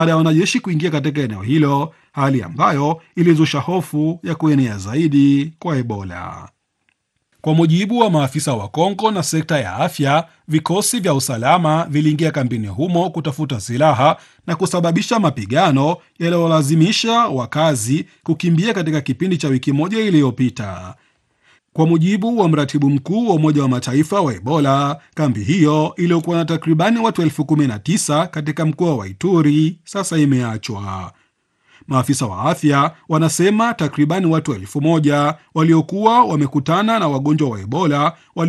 baada ya wanajeshi kuingia katika eneo hilo, hali ambayo ilizusha hofu ya kuenea zaidi kwa Ebola. Kwa mujibu wa maafisa wa Kongo na sekta ya afya, vikosi vya usalama viliingia kambini humo kutafuta silaha na kusababisha mapigano yaliyolazimisha wakazi kukimbia katika kipindi cha wiki moja iliyopita. Kwa mujibu wa mratibu mkuu wa Umoja wa Mataifa wa Ebola, kambi hiyo iliyokuwa na takribani watu elfu kumi na tisa katika mkoa wa Ituri sasa imeachwa. Maafisa wa afya wanasema takribani watu elfu moja waliokuwa wamekutana na wagonjwa wa Ebola wali